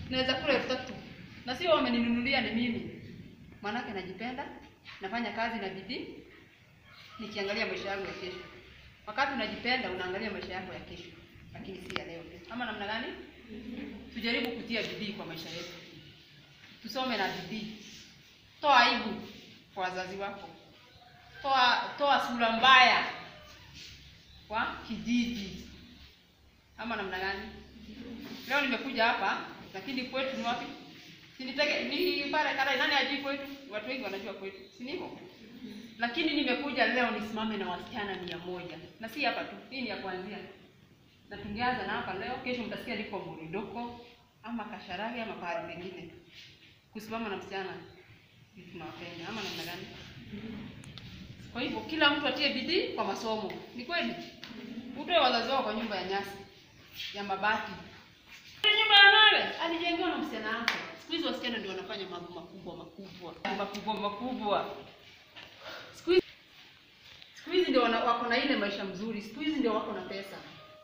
naweza kula elfu tatu na sio wameninunulia, ni mimi. Maanake najipenda, nafanya kazi na bidii, nikiangalia maisha yangu ya kesho. Wakati unajipenda, unaangalia maisha yako ya kesho, lakini si ya leo tu. Ama namna gani? Tujaribu kutia bidii kwa maisha yetu, tusome na bidii. Toa aibu kwa wazazi wako, toa toa sura mbaya kwa kijiji, ama namna gani? Leo nimekuja hapa, lakini kwetu ni wapi? Siniteke ni pale Karai, nani ajui kwetu? Watu wengi wanajua kwetu, si ndivyo? Lakini nimekuja leo nisimame na wasichana mia moja na si hapa tu, hii ni ya kuanzia, na tungeanza na hapa leo. Kesho mtasikia niko Muridoko ama Kasharani ama pahali pengine, kusimama na msichana tunawapenda, ama namna gani? Kwa hivyo kila mtu atie bidii kwa masomo. Ni kweli, utoe wazazi wao kwa nyumba ya nyasi ya mabati, Ile nyumba ya mawe alijengewa na msichana wake. Siku hizi wasichana ndio wanafanya mambo makubwa makubwa makubwa makubwa. Siku hizi siku hizi ndio wana- wako na ile maisha mzuri. Siku hizi ndio wako na pesa.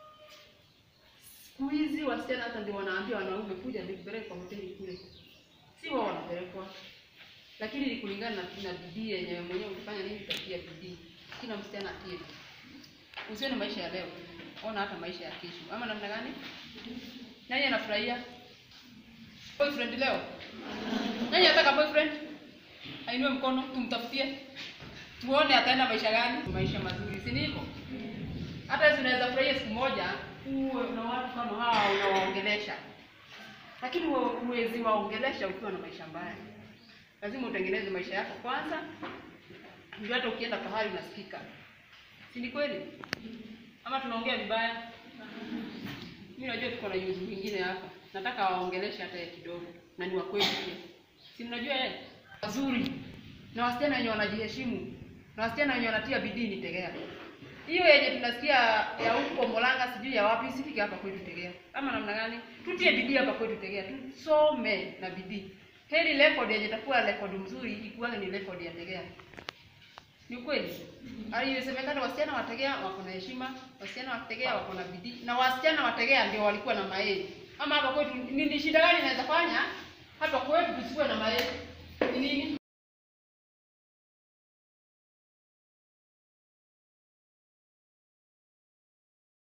Siku hizi wasichana hata ndio wanaambia wanaume kuja nikupeleke kwa hoteli kule, si wao wanapelekwa lakini ni kulingana na, na bidii yenye mwenyewe ukifanya nini, utatia bidii. Kila msichana atie bidii, usione maisha ya leo, ona hata maisha ya kesho. Ama namna gani? Nani anafurahia boyfriend leo? Nani anataka boyfriend? Ainue mkono, tumtafutie tuone ataenda maisha gani, maisha mazuri, si ndivyo? Hata hizi unaweza furahia siku moja uwe na watu kama hawa unawaongelesha, lakini huwe- huwezi waongelesha ukiwa na maisha mbaya lazima utengeneze maisha yako kwanza, ndio hata ukienda pahali unasikika, si ni kweli? Ama tunaongea vibaya? Mimi najua tuko na yuzi mwingine hapa, nataka waongeleshe hata yeye kidogo, na ni wa kweli pia, si mnajua yeye wazuri na wasichana wenye wanajiheshimu na wasichana wenye wanatia bidii ni Tegea. Hiyo yenye tunasikia ya huko Molanga sijui ya wapi, isifike hapa kwetu Tegea. Ama namna gani? Tutie bidii hapa kwetu Tegea, tusome na bidii. Heri record yenye itakuwa record mzuri ikuwa ni record ya Tegea. Ni kweli. Alisemekana wasichana wa Tegea wako na heshima, wasichana wa Tegea wako na bidii, na wasichana wa Tegea ndio walikuwa na maeli. Ama hapa kwetu ni ni shida gani inaweza fanya hapa kwetu tusikuwe na maeli? Ni nini?